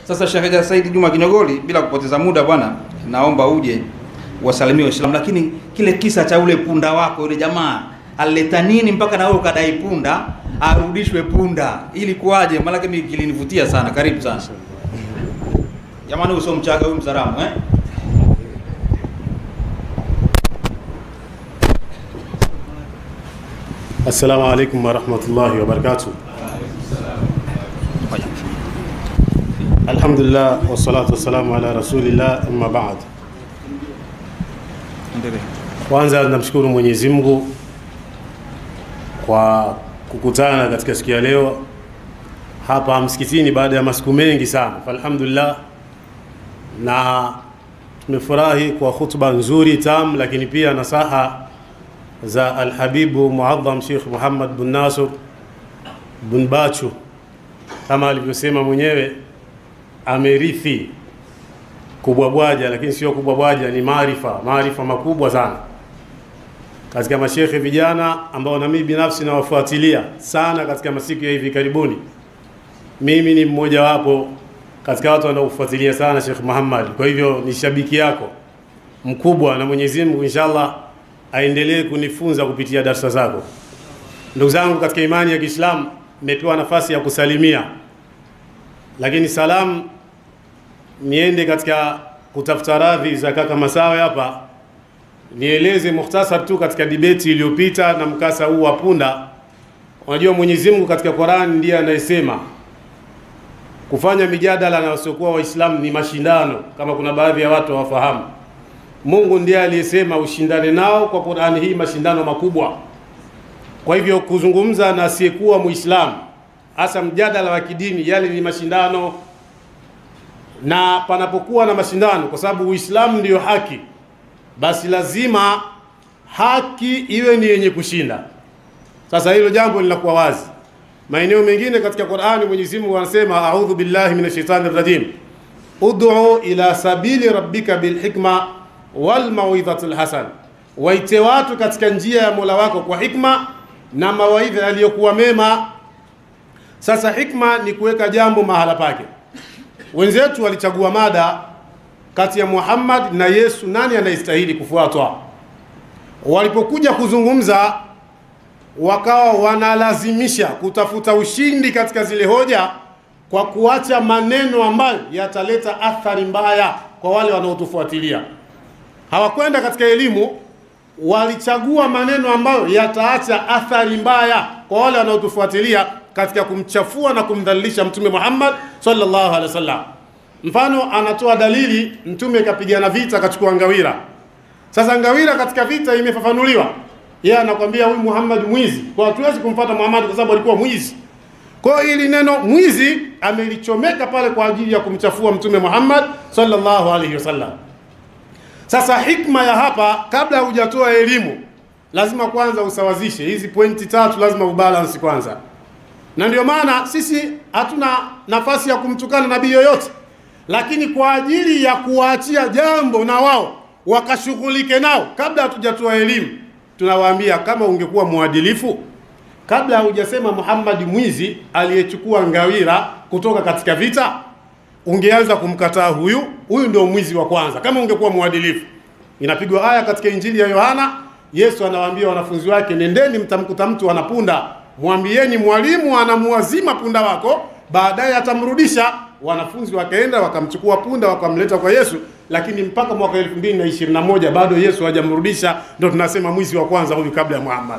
Sasa Sheikh Said Juma Kinyogoli, bila kupoteza muda bwana, naomba uje wasalimie Waislamu, lakini kile kisa cha ule punda wako yule jamaa alileta nini mpaka na wewe ukadai punda arudishwe punda, ili kuwaje? Maanake mimi kilinivutia sana. Karibu sana jamani, huyu sio Mchaga, huyu Mzaramo eh? Assalamu alaikum warahmatullahi wabarakatuh. Alhamdulillah wassalatu wassalamu ala rasulillah amma ba'd. Kwanza namshukuru Mwenyezi Mungu kwa kukutana katika siku ya leo hapa msikitini baada ya masiku mengi sana. Alhamdulillah, na tumefurahi kwa khutba nzuri tam, lakini pia nasaha za Alhabibu Muadham Sheikh Muhammad bin Nasr bin Bachu, kama alivyosema mwenyewe, amerithi kubwabwaja, lakini sio kubwabwaja, ni maarifa, maarifa makubwa sana katika mashekhe vijana ambao na mimi binafsi nawafuatilia sana katika masiku ya hivi karibuni. Mimi ni mmoja wapo katika watu wanaofuatilia sana Sheikh Muhammad, kwa hivyo ni shabiki yako mkubwa, na Mwenyezi Mungu inshallah aendelee kunifunza kupitia darsa zako. Ndugu zangu katika imani ya Kiislamu, nimepewa nafasi ya kusalimia, lakini salamu niende katika kutafuta radhi za kaka Masawe hapa, nieleze mukhtasar tu katika dibeti iliyopita na mkasa huu wa punda. Unajua Mwenyezi Mungu katika Qur'an ndiye anayesema kufanya mijadala na wasiokuwa Waislamu ni mashindano, kama kuna baadhi ya watu hawafahamu. Mungu ndiye aliyesema ushindane nao kwa Qur'ani hii, mashindano makubwa. Kwa hivyo kuzungumza na asiyekuwa Muislamu, hasa mjadala wa kidini, yale ni mashindano, na panapokuwa na mashindano, kwa sababu Uislamu ndiyo haki, basi lazima haki iwe ni yenye kushinda. Sasa hilo jambo linakuwa wazi. Maeneo mengine katika Qur'ani Mwenyezi Mungu anasema a'udhu billahi minash shaitani rajim ud'u ila sabili rabbika bilhikma wal mauidhatul hasan, waite watu katika njia ya Mola wako kwa hikma na mawaidha yaliyokuwa mema. Sasa hikma ni kuweka jambo mahala pake. Wenzetu walichagua mada kati ya Muhammad na Yesu, nani anayestahili kufuatwa? Walipokuja kuzungumza, wakawa wanalazimisha kutafuta ushindi katika zile hoja kwa kuacha maneno ambayo yataleta athari mbaya kwa wale wanaotufuatilia hawakwenda katika elimu, walichagua maneno ambayo yataacha athari mbaya kwa wale wanaotufuatilia katika kumchafua na kumdhalilisha Mtume Muhammad sallallahu alaihi wasallam. Mfano, anatoa dalili, Mtume kapigana vita akachukua ngawira. Sasa ngawira katika vita imefafanuliwa, yeye anakwambia huyu Muhammad mwizi, kwa hatuwezi kumfuata Muhammad kwa sababu alikuwa mwizi. Kwa hiyo hili neno mwizi amelichomeka pale kwa ajili ya kumchafua Mtume Muhammad sallallahu alaihi wasallam. Sasa hikma ya hapa, kabla hujatoa elimu, lazima kwanza usawazishe hizi pointi tatu, lazima ubalance kwanza, na ndio maana sisi hatuna nafasi ya kumtukana nabii yoyote, lakini kwa ajili ya kuwaachia jambo na wao wakashughulike nao, kabla hatujatoa elimu, tunawaambia kama ungekuwa mwadilifu, kabla hujasema Muhammad mwizi aliyechukua ngawira kutoka katika vita ungeanza kumkataa huyu huyu, ndio mwizi wa kwanza. Kama ungekuwa mwadilifu, inapigwa aya katika Injili ya Yohana. Yesu anawaambia wanafunzi wake, nendeni, mtamkuta mtu anapunda, mwambieni mwalimu anamuwazima punda wako, baadaye atamrudisha. Wanafunzi wakaenda wakamchukua punda wakamleta kwa Yesu, lakini mpaka mwaka 2021 bado Yesu hajamrudisha. Ndio tunasema mwizi wa kwanza huyu, kabla ya Muhammad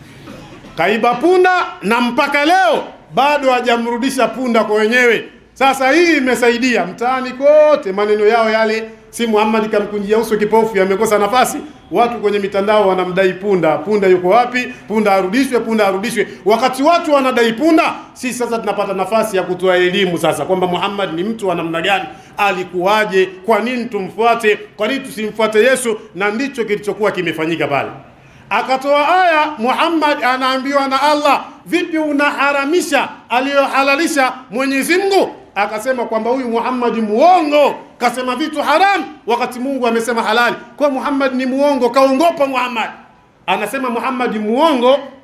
kaiba punda, na mpaka leo bado hajamrudisha punda kwa wenyewe. Sasa hii imesaidia mtaani kote, maneno yao yale, si Muhammad kamkunjia uso kipofu, yamekosa nafasi. Watu kwenye mitandao wanamdai punda. Punda yuko wapi? Punda arudishwe, punda arudishwe. Wakati watu wanadai punda, sisi sasa tunapata nafasi ya kutoa elimu sasa kwamba Muhammad ni mtu wa namna gani, alikuwaje, kwa nini tumfuate, kwa nini tusimfuate Yesu, na ndicho kilichokuwa kimefanyika pale. Akatoa aya, Muhammad anaambiwa na Allah, vipi unaharamisha aliyohalalisha Mwenyezi Mungu? Akasema kwamba huyu Muhammad muongo, kasema vitu haram wakati Mungu amesema halali. Kwa Muhammad ni muongo, kaongopa Muhammad. Anasema Muhammad muongo,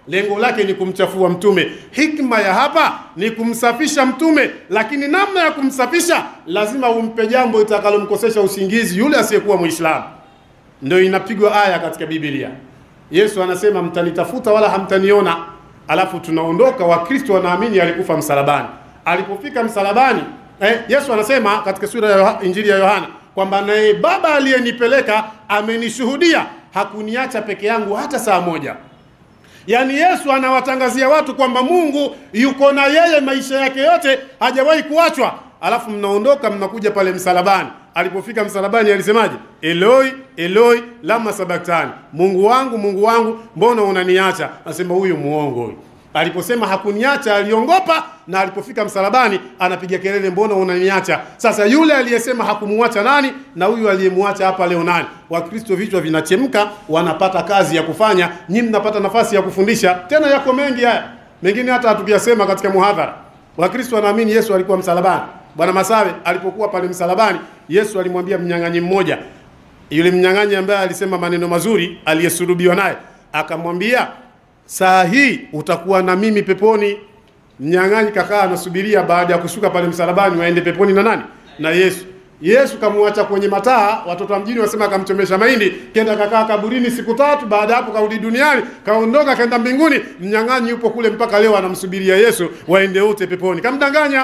lengo lake ni kumchafua mtume. Hikma ya hapa ni kumsafisha mtume, lakini namna ya kumsafisha lazima umpe jambo itakalomkosesha usingizi yule asiyekuwa Muislamu. Ndio inapigwa aya katika Biblia. Yesu anasema mtanitafuta wala hamtaniona, alafu tunaondoka. Wakristo wanaamini alikufa msalabani. Alipofika msalabani eh, Yesu anasema katika sura ya Yoha- Injili ya Yohana kwamba naye Baba aliyenipeleka amenishuhudia, hakuniacha peke yangu hata saa moja. Yaani Yesu anawatangazia watu kwamba Mungu yuko na yeye maisha yake yote, hajawahi kuachwa. Alafu mnaondoka mnakuja pale msalabani. Alipofika msalabani alisemaje? Eloi Eloi lama sabaktani, Mungu wangu Mungu wangu mbona unaniacha? Anasema huyu muongo huyu. Aliposema hakuniacha aliongopa, na alipofika msalabani anapiga kelele, mbona unaniacha? Sasa yule aliyesema hakumuacha nani, na huyu aliyemuacha hapa leo nani? Wakristo vichwa vinachemka, wanapata kazi ya kufanya, nyinyi mnapata nafasi ya kufundisha. Tena yako mengi haya, mengine hata hatukuyasema katika muhadhara. Wakristo wanaamini Yesu alikuwa msalabani. Bwana Masawe alipokuwa pale msalabani, Yesu alimwambia mnyang'anyi mmoja, yule mnyang'anyi ambaye alisema maneno mazuri, aliyesulubiwa naye, akamwambia saa hii utakuwa na mimi peponi. Mnyang'anyi kakaa anasubiria baada ya kushuka pale msalabani waende peponi na nani? Na Yesu. Yesu kamwacha kwenye mataa, watoto wa mjini wasema akamchomesha mahindi, kenda kakaa kaburini siku tatu. Baada ya hapo karudi duniani, kaondoka kaenda mbinguni. Mnyang'anyi yupo kule mpaka leo anamsubiria Yesu waende wote peponi, kamdanganya.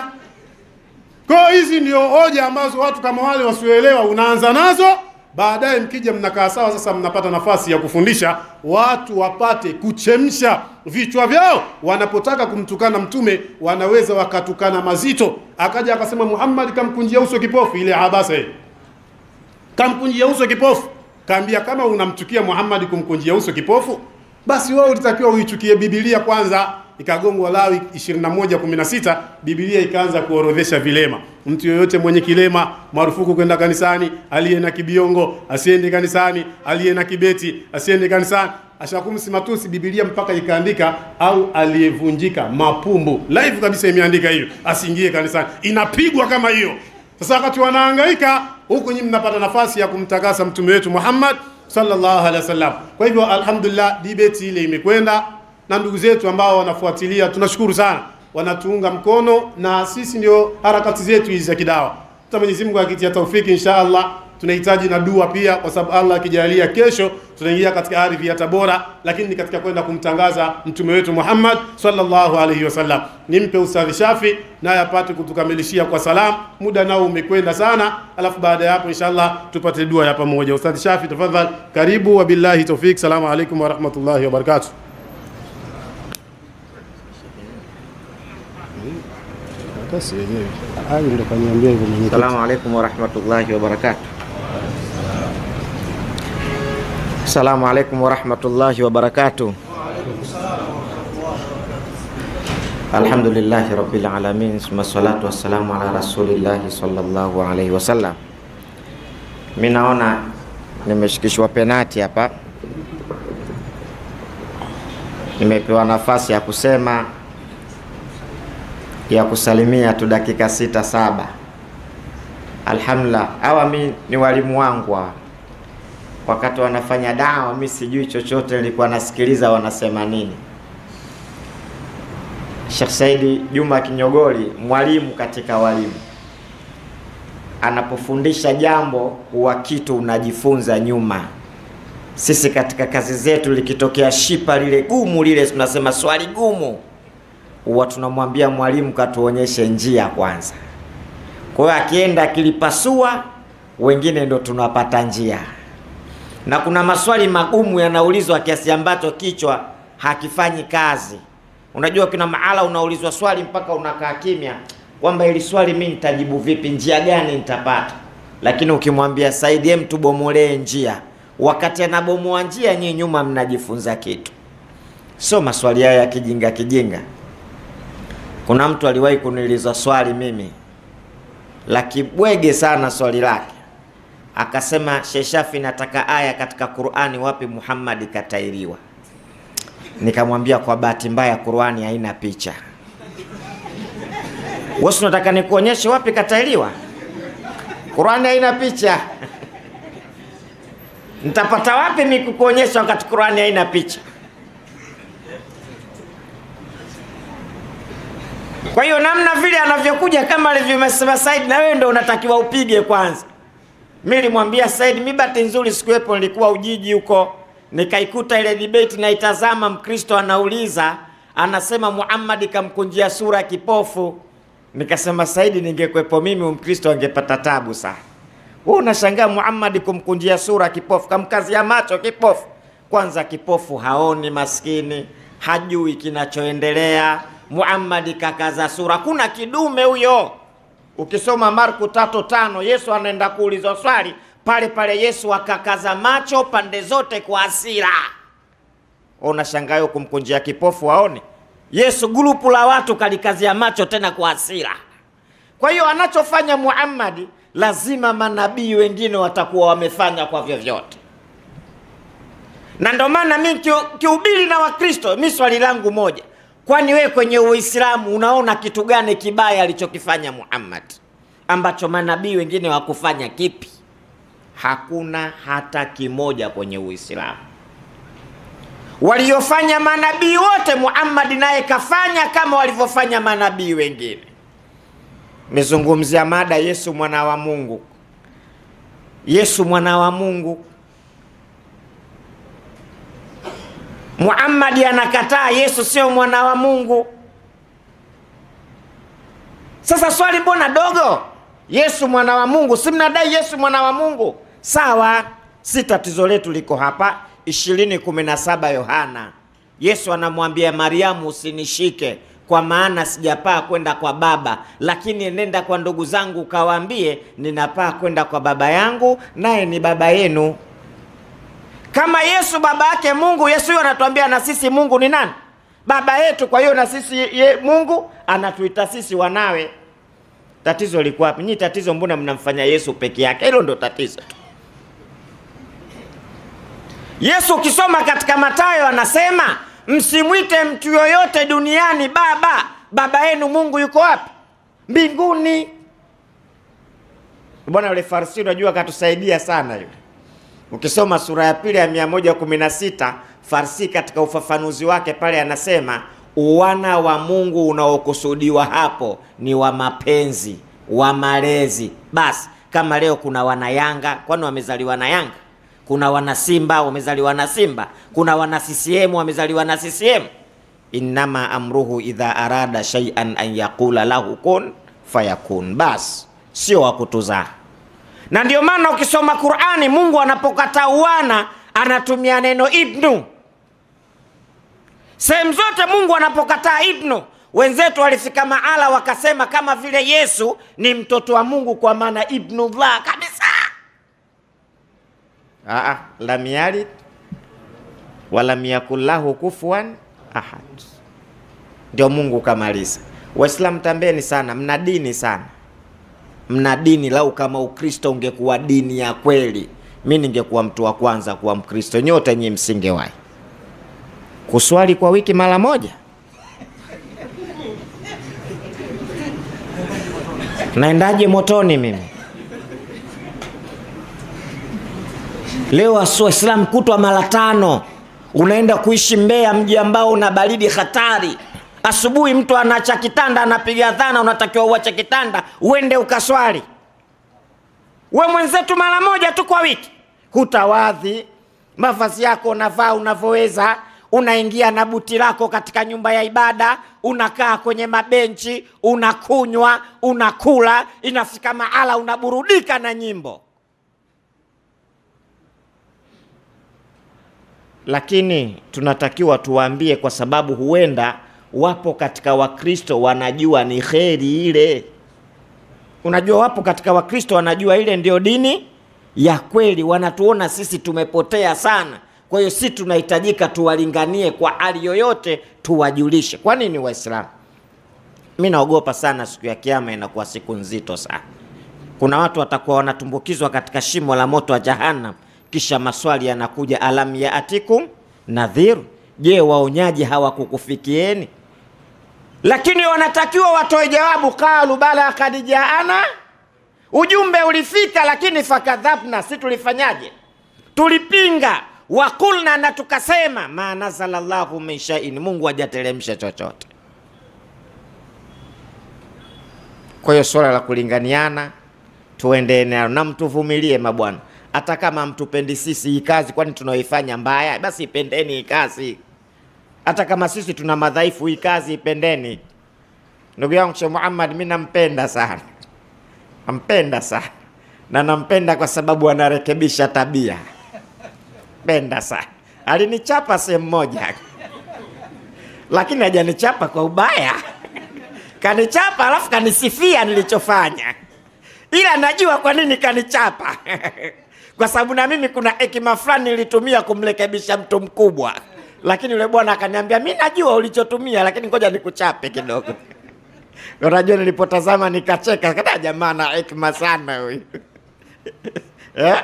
Kwa hiyo hizi ndio hoja ambazo watu kama wale wasioelewa unaanza nazo, baadaye mkija mnakaa sawa, sasa mnapata nafasi ya kufundisha watu wapate kuchemsha vichwa vyao. Wanapotaka kumtukana mtume wanaweza wakatukana mazito. Akaja akasema Muhammad kamkunjia uso kipofu, ile habasa ile kamkunjia uso kipofu. Kaambia kama unamchukia Muhammad kumkunjia uso kipofu, basi wewe ulitakiwa uichukie Biblia kwanza. Ikagongwa Lawi 21:16 Biblia ikaanza kuorodhesha vilema. Mtu yoyote mwenye kilema marufuku kwenda kanisani, aliye na kibiongo asiende kanisani, aliye na kibeti asiende kanisani. Ashakumsi matusi, Biblia mpaka ikaandika au aliyevunjika mapumbu, live kabisa imeandika hiyo, asiingie kanisani. Inapigwa kama hiyo. Sasa wakati wanahangaika huku, nyinyi mnapata nafasi ya kumtakasa mtume wetu Muhammad sallallahu alaihi wasallam. Kwa hivyo alhamdulillah, debate ile imekwenda na ndugu zetu ambao wanafuatilia, tunashukuru sana, wanatuunga mkono na sisi ndio harakati zetu hizi za kidawa. Hata Mwenyezi Mungu akitia taufiki, insha Allah tunahitaji na dua pia, kwa sababu Allah akijalia, kesho tunaingia katika ardhi ya Tabora, lakini ni katika kwenda kumtangaza mtume wetu Muhammad sallallahu alaihi wasallam. Nimpe Ustadhi Shafi naye apate kutukamilishia kwa salam, muda nao umekwenda sana, alafu baada ya hapo inshallah tupate dua ya pamoja. Ustadhi Shafi, tafadhali, karibu. Wabillahi tawfik, salamu alaikum warahmatullahi wabarakatuh. Assalamu alaikum warahmatullahi wabarakatuh. Assalamu alaikum warahmatullahi wabarakatuh. Alhamdulillahi rabbil alamin summa salatu wassalamu ala rasulillahi sallallahu alaihi wasallam. Mi naona nimeshikishwa penati hapa, nimepewa nafasi ya kusema ya kusalimia tu dakika sita saba. Alhamdulillah, hawa mi ni walimu wangu hawa. Wakati wanafanya dawa, mi sijui chochote, nilikuwa nasikiliza wanasema nini. Sheikh Saidi Juma Kinyogoli, mwalimu katika walimu, anapofundisha jambo huwa kitu unajifunza nyuma. Sisi katika kazi zetu, likitokea shipa lile gumu lile, tunasema swali gumu huwa tunamwambia mwalimu katuonyeshe njia kwanza. Kwa hiyo akienda akilipasua, wengine ndo tunapata njia, na kuna maswali magumu yanaulizwa kiasi ambacho kichwa hakifanyi kazi. Unajua, kuna mahala unaulizwa swali mpaka unakaa kimya, kwamba ili swali mi nitajibu vipi, njia gani nitapata? Lakini ukimwambia Saidi, hem, tubomolee njia, wakati anabomoa njia, nyinyi nyuma mnajifunza kitu, sio maswali haya ya kijinga kijinga. Kuna mtu aliwahi kuniuliza swali mimi la kibwege sana, swali lake akasema, Sheshafi, nataka aya katika Qur'ani wapi Muhammad katairiwa. Nikamwambia kwa bahati mbaya Qur'ani haina picha. Wewe unataka nikuonyeshe wapi katairiwa? Qur'ani haina picha. Nitapata wapi mimi kukuonyesha wakati Qur'ani haina picha? Kwa hiyo namna vile anavyokuja kama alivyosema Said, na wewe ndo unatakiwa upige kwanza. Mimi nilimwambia Said, mi bahati nzuri sikuwepo, nilikuwa Ujiji huko, nikaikuta ile debate naitazama. Mkristo anauliza anasema Muhammad kamkunjia sura kipofu. Nikasema Saidi, ningekuwepo mimi Mkristo angepata tabu sana. Wewe unashangaa Muhammad kumkunjia sura kipofu, kamkazia macho kipofu. Kwanza kipofu haoni, maskini hajui kinachoendelea. Muhammad kakaza sura, kuna kidume huyo. Ukisoma Marko tatu tano Yesu anaenda kuulizwa swali pale pale, Yesu akakaza macho pande zote kwa hasira. Unashangaa yo kumkunjia kipofu aone? Yesu grupu la watu kalikazia macho tena kwa hasira. Kwa hiyo anachofanya Muhammad lazima manabii wengine watakuwa wamefanya kwa vyovyote, na ndio maana mi kihubiri na Wakristo, mi swali langu moja, kwani wewe kwenye Uislamu unaona kitu gani kibaya alichokifanya Muhammad ambacho manabii wengine wakufanya? Kipi? Hakuna hata kimoja kwenye Uislamu. Waliofanya manabii wote, Muhammad naye kafanya kama walivyofanya manabii wengine. Mezungumzia mada Yesu mwana wa Mungu. Yesu mwana wa Mungu, Muhammad anakataa Yesu sio mwana wa Mungu. Sasa swali mbona dogo? Yesu mwana wa Mungu, si mnadai Yesu mwana wa Mungu? Sawa, si tatizo letu liko hapa. 20:17 Yohana, Yesu anamwambia Mariamu, usinishike kwa maana sijapaa kwenda kwa Baba, lakini nenda kwa ndugu zangu ukawaambie, ninapaa kwenda kwa Baba yangu naye ni Baba yenu. Kama Yesu baba yake Mungu, Yesu huyo anatuambia na sisi Mungu ni nani? Baba yetu. Kwa hiyo na sisi ye, Mungu anatuita sisi wanawe. Tatizo liko wapi? Nyinyi tatizo, mbona mnamfanya Yesu peke yake? Hilo ndo tatizo tu. Yesu ukisoma katika Mathayo anasema msimwite mtu yoyote duniani baba. Baba yenu Mungu yuko wapi? Mbinguni. Bwana yule Farisi, unajua akatusaidia sana yule. Ukisoma sura ya pili ya 116 Farisi katika ufafanuzi wake pale anasema uwana wa Mungu unaokusudiwa hapo ni wa mapenzi, wa malezi. Basi kama leo kuna wana Yanga, kwani wamezaliwa na Yanga? Kuna wana Simba wamezaliwa na Simba, kuna wana CCM wamezaliwa na CCM. Innama amruhu idha arada shay'an an yaqula lahu kun fayakun, bas sio wa kutuzaa. Na ndio maana ukisoma Qur'ani, Mungu anapokataa uwana anatumia neno ibnu. Sehemu zote Mungu anapokataa ibnu, wenzetu walifika mahala wakasema kama vile Yesu ni mtoto wa Mungu, kwa maana ibnullah kabisa. Aa, lam yalid walam yakul lahu kufuwan ahad. Ndio Mungu kamaliza. Waislamu tambeni sana, mna dini sana, mna dini. Lau kama Ukristo ungekuwa dini ya kweli, mi ningekuwa mtu wa kwanza kuwa Mkristo. Nyote nyinyi msingewahi kuswali kwa wiki mara moja. Naendaje motoni mimi? Leo Waislamu kutwa mara tano, unaenda kuishi Mbeya, mji ambao una baridi hatari. Asubuhi mtu anaacha kitanda, anapiga dhana, unatakiwa uache kitanda uende ukaswali. We mwenzetu mara moja tu kwa wiki, hutawadhi, mavazi yako unavaa unavyoweza, unaingia na buti lako katika nyumba ya ibada, unakaa kwenye mabenchi, unakunywa, unakula, inafika mahala unaburudika na nyimbo. Lakini tunatakiwa tuwaambie, kwa sababu huenda wapo katika Wakristo wanajua ni kheri ile. Unajua, wapo katika Wakristo wanajua ile ndio dini ya kweli, wanatuona sisi tumepotea sana. Kwa hiyo si tunahitajika tuwalinganie kwa hali yoyote, tuwajulishe. Kwa nini Waislamu? Mi naogopa sana siku ya Kiama, inakuwa siku nzito sana. Kuna watu watakuwa wanatumbukizwa katika shimo la moto wa Jahannam, kisha maswali yanakuja, alam yaatikum nadhir, je, waonyaji hawakukufikieni? Lakini wanatakiwa watoe jawabu, qalu bala kad jaana, ujumbe ulifika, lakini fakadhabna, si tulifanyaje? Tulipinga. Wakulna, na tukasema ma nazala llahu min shaiin, Mungu hajateremsha chochote. Kwa hiyo swala la kulinganiana tuende nalo na mtuvumilie mabwana, hata kama mtupendi sisi hii kazi, kwani tunaoifanya mbaya? Basi ipendeni hii kazi, hata kama sisi tuna madhaifu, hii kazi ipendeni. Ndugu yangu Sheikh Muhammad, mimi nampenda sana, nampenda sana na nampenda kwa sababu anarekebisha tabia. Penda sana, alinichapa sehemu moja, lakini hajanichapa kwa ubaya, kanichapa alafu kanisifia nilichofanya, ila najua kwa nini kanichapa kwa sababu na mimi kuna hekima fulani nilitumia kumrekebisha mtu mkubwa, lakini yule bwana akaniambia, mi najua ulichotumia, lakini ngoja nikuchape kidogo. Unajua, nilipotazama nikacheka, kada jamaa na hekima sana huyu eh?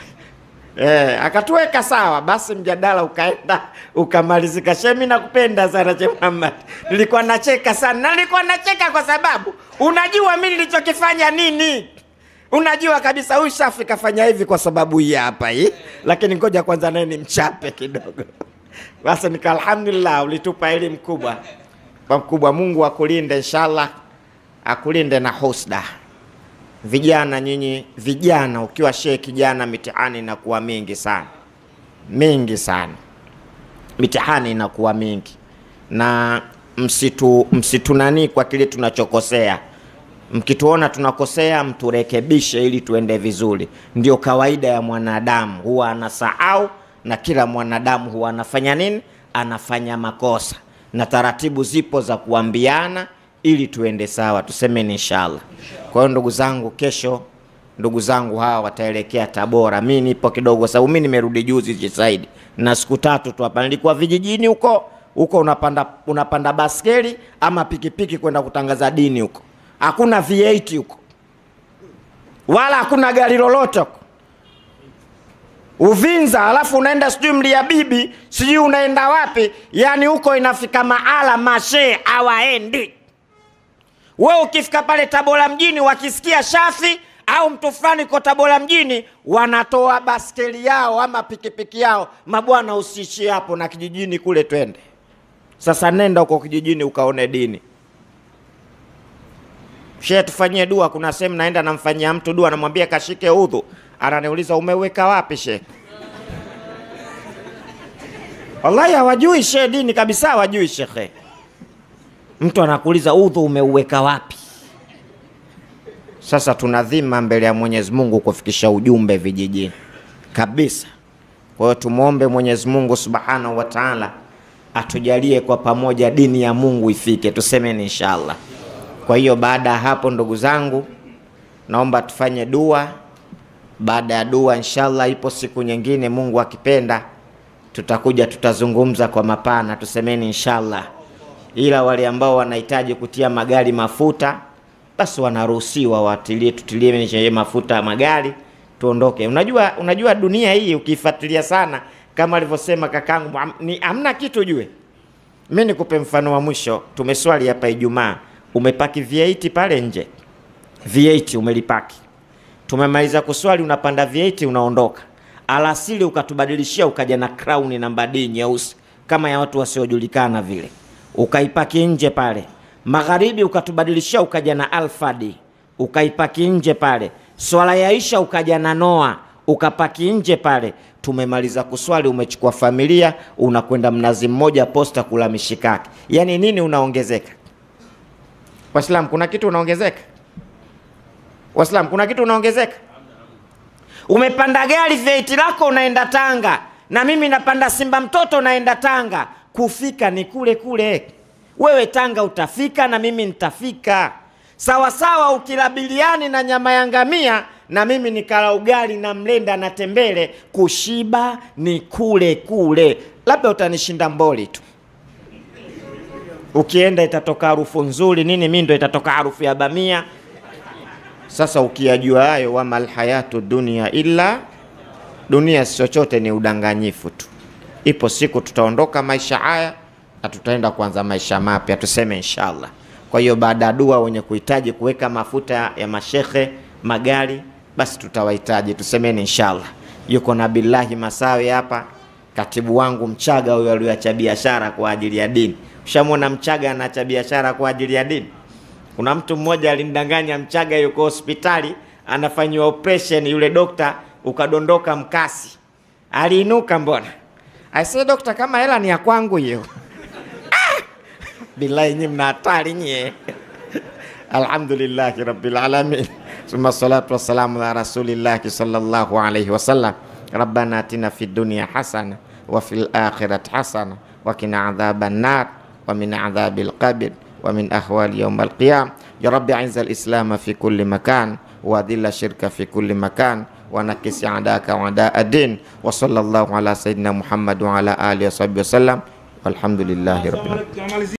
Eh, akatuweka sawa, basi mjadala ukaenda ukamalizika. Shemi, nakupenda sana Sheikh Muhammad. Nilikuwa nacheka sana, na nilikuwa nacheka kwa sababu unajua mimi nilichokifanya nini. Unajua kabisa huyu Shafi kafanya hivi kwa sababu hii hapa hii, lakini ngoja kwanza naye nimchape kidogo. Basi nika alhamdulillah, ulitupa elimu kubwa kwa mkubwa. Mungu akulinde inshallah, akulinde na husda. Vijana nyinyi, vijana, ukiwa shehe kijana, mitihani inakuwa mingi sana, mingi sana, mitihani inakuwa mingi, na msitu msitunani kwa kile tunachokosea. Mkituona tunakosea, mturekebishe ili tuende vizuri. Ndio kawaida ya mwanadamu, huwa anasahau, na kila mwanadamu huwa anafanya nini? Anafanya makosa, na taratibu zipo za kuambiana ili tuende sawa, tusemeni inshallah. Kwa hiyo ndugu zangu, kesho ndugu zangu hawa wataelekea Tabora. Mi nipo kidogo, sababu mi nimerudi juzi Chisaidi na siku tatu tu hapa. Nilikuwa vijijini huko huko, unapanda unapanda baskeli ama pikipiki kwenda kutangaza dini huko, hakuna V8 huko wala hakuna gari lolote huko Uvinza, alafu unaenda sijui Mlia Bibi, sijui unaenda wapi, yani huko inafika mahala mashe hawaendi. We ukifika pale Tabora mjini, wakisikia Shafi au mtu fulani ko Tabora mjini, wanatoa baskeli yao ama pikipiki yao, mabwana, usiishie hapo na kijijini kule, twende sasa. Nenda huko kijijini ukaone dini. Shehe, tufanyie dua. Kuna sehemu naenda namfanyia mtu dua, namwambia kashike udhu, ananiuliza umeweka wapi shehe? Wallahi hawajui shehe dini kabisa, hawajui shekhe. Mtu anakuuliza udhu umeuweka wapi? Sasa tuna dhima mbele ya Mwenyezi Mungu kufikisha ujumbe vijijini kabisa. Kwa hiyo tumwombe Mwenyezi Mungu Subhanahu wa Ta'ala atujalie kwa pamoja dini ya Mungu ifike, tusemeni inshallah. Kwa hiyo baada ya hapo, ndugu zangu, naomba tufanye dua. Baada ya dua, inshallah, ipo siku nyingine, Mungu akipenda, tutakuja tutazungumza kwa mapana, tusemeni inshallah. Ila wale ambao wanahitaji kutia magari mafuta, basi wanaruhusiwa watilie, tutilie nje mafuta ya magari tuondoke. Unajua, unajua dunia hii ukiifuatilia sana, kama alivyosema kakangu, ni hamna kitu jue. Mimi nikupe mfano wa mwisho, tumeswali hapa Ijumaa, umepaki V8 pale nje, V8 umelipaki, tumemaliza kuswali, unapanda V8 unaondoka. Alasiri ukatubadilishia ukaja na crown namba D nyeusi kama ya watu wasiojulikana vile, ukaipaki nje pale. Magharibi ukatubadilishia ukaja na Alfa D ukaipaki nje pale. Swala ya Isha ukaja na Noa ukapaki nje pale. Tumemaliza kuswali, umechukua familia, unakwenda Mnazi Mmoja posta kula mishikaki. Yaani nini unaongezeka? Waislamu, kuna kitu unaongezeka? Waislamu, kuna kitu unaongezeka? Umepanda gari veiti lako unaenda Tanga, na mimi napanda Simba mtoto naenda Tanga. Kufika ni kule kule, wewe Tanga utafika na mimi nitafika sawa sawa. Ukila biliani na nyama ya ngamia na mimi nikala ugali na mlenda na tembele, kushiba ni kule kule. Labda utanishinda mboli tu, ukienda itatoka harufu nzuri nini, mimi ndo itatoka harufu ya bamia. Sasa ukiyajua hayo, wama alhayatu dunia illa, dunia si chochote, ni udanganyifu tu. Ipo siku tutaondoka maisha haya na tutaenda kuanza maisha mapya, tuseme inshallah. Kwa hiyo baada ya dua, wenye kuhitaji kuweka mafuta ya mashekhe magari, basi tutawahitaji, tusemeni inshallah. Yuko na billahi Masawi hapa, katibu wangu Mchaga huyo aliyoacha biashara kwa ajili ya dini. Ushamwona Mchaga anaacha biashara kwa ajili ya dini? Kuna mtu mmoja alimdanganya Mchaga yuko hospitali anafanyiwa operation, yule dokta ukadondoka mkasi, aliinuka mbona, aisee dokta, kama hela ni ya kwangu hiyo. Ah! Billahi nyi mna hatari nyie. Alhamdulillahi rabbil alamin thumma salatu wassalamu ala rasulillahi sallallahu alayhi wasallam rabbana atina fid dunya hasana wa fil akhirati hasana wa qina adhaban nar wa min adhabil qabr wa min ahwali yawm al qiyam ya rabbi a'izz al islam fi kulli makan wa dhilla shirka fi kulli makan wa nakis adaka wa ada ad-din wa sallallahu ala sayyidina muhammad wa ala alihi wa sahbihi wasallam walhamdulillahi rabbil alamin